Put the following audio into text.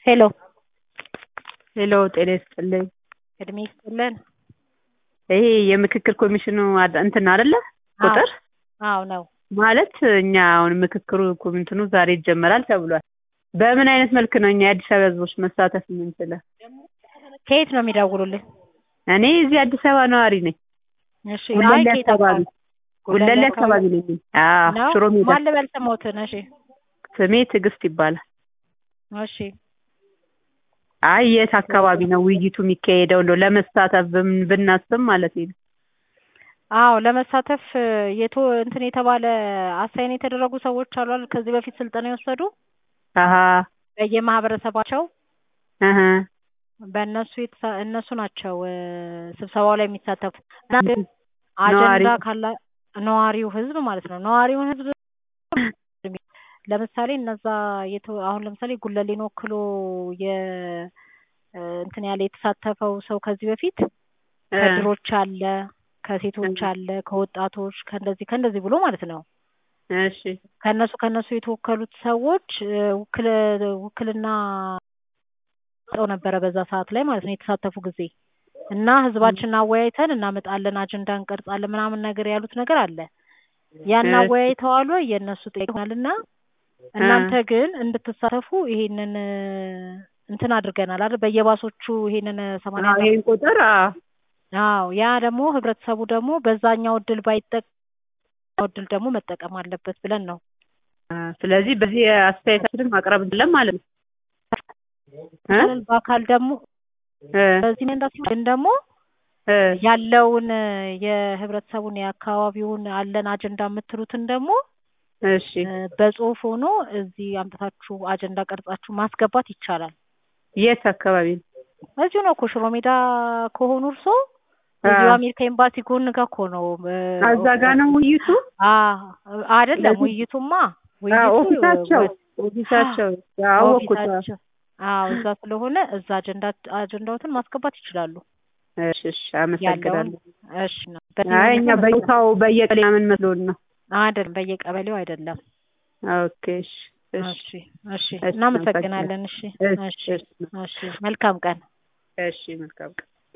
ሄሎ ሄሎ ጤና ይስጥልኝ። እድሜ ይስጥልን። ይሄ የምክክር ኮሚሽኑ አድ- እንትን አይደለ ቁጥር አዎ ነው። ማለት እኛ አሁን ምክክሩ እኮ እንትኑ ዛሬ ይጀመራል ተብሏል። በምን አይነት መልክ ነው እኛ የአዲስ አበባ ህዝቦች መሳተፍ የምንችለው? ከየት ነው የሚደውሉልኝ? እኔ እዚህ አዲስ አበባ ነዋሪ ነኝ። እሺ አይ ጉለሌ ከየት አካባቢ አካባቢ? ጉለሌ አካባቢ ነኝ። አዎ ነው? ሽሮ ሜዳ። ማን ልበል ስሞትን? እሺ ስሜ ትዕግስት ይባላል። እሺ አይ የት አካባቢ ነው ውይይቱ የሚካሄደው? እንደው ለመሳተፍ ብን- ብናስብ ማለት ነው። አዎ ለመሳተፍ የቶ እንትን የተባለ አሳይን የተደረጉ ሰዎች አሉ አይደል? ከዚህ በፊት ስልጠና የወሰዱ አሀ በየማህበረሰባቸው እህ በእነሱ የተሳ- እነሱ ናቸው እ፣ ስብሰባው ላይ የሚሳተፉት እና ግን ነዋሪ አጀንዳ ካላ ነዋሪው ህዝብ ማለት ነው። ነዋሪውን ህዝብ ለምሳሌ እነዛ የተ- አሁን ለምሳሌ ጉለሌን ወክሎ የ እ፣ እንትን ያለ የተሳተፈው ሰው ከዚህ በፊት እ፣ ከድሮች አለ፣ ከሴቶች አለ፣ ከወጣቶች ከእንደዚህ ከእንደዚህ ብሎ ማለት ነው። እሺ ከእነሱ ከእነሱ የተወከሉት ሰዎች እ፣ ውክል ውክልና ሰው ነበረ በዛ ሰዓት ላይ ማለት ነው የተሳተፉ ጊዜ እና ህዝባችንን አወያይተን እናመጣለን አጀንዳ እንቀርጻለን ምናምን ነገር ያሉት ነገር አለ። ያን እሺ። አወያይተው አሉ የእነሱ ጠይቀናል እና እናንተ ግን እንድትሳተፉ ይሄንን እ፣ እንትን አድርገናል አይደል በየባሶቹ ይሄንን ሰማንያ አዎ ይሄን ቁጥር አዎ አዎ ያ ደግሞ ህብረተሰቡ ደግሞ በዛኛው እድል ባይጠቀም እድል ደግሞ መጠቀም አለበት ብለን ነው። አ፣ ስለዚህ በዚህ አስተያየታችንን ማቅረብ እንችላለን ማለት ነው እ? በአካል ደግሞ እ፣ በዚህ መንዳ ሲሆን ግን ደግሞ እ፣ ያለውን እ፣ የህብረተሰቡን የአካባቢውን አለን አጀንዳ የምትሉትን ደግሞ እሺ እ፣ በጽሁፍ ሆኖ እዚህ አምጥታችሁ አጀንዳ ቀርጻችሁ ማስገባት ይቻላል። የት አካባቢ ነው? እዚሁ ነው እኮ ሽሮ ሜዳ ከሆኑ እርሶ እዚሁ አ፣ አሜሪካ ኤምባሲ ጎን ጋር እኮ ነው እ፣ እዛ ጋ ነው ውይይቱ? አ አይደለም ስለዚህ- ውይይቱማ አዎ ውይይቱ ኦፊሳቸው ወ- ኦፊሳቸው አወኩት። ኦፊሳቸው አዎ እዛ ስለሆነ እዛ አጀንዳ አጀንዳዎትን ማስገባት ይችላሉ። እሺ እሺ ያለውን አመሰግናለሁ። እሺ ነው። በዚህ አይ ሁኔታ እኛ በቦታው በየቀሌ ምን መስሎን ነው። አይደለም በየቀበሌው አይደለም። ኦኬ እሺ እሺ እሺ እሺ እሺ፣ እናመሰግናለን። እሺ እሺ እሺ እሺ እሺ መልካም ቀን። እሺ መልካም ቀን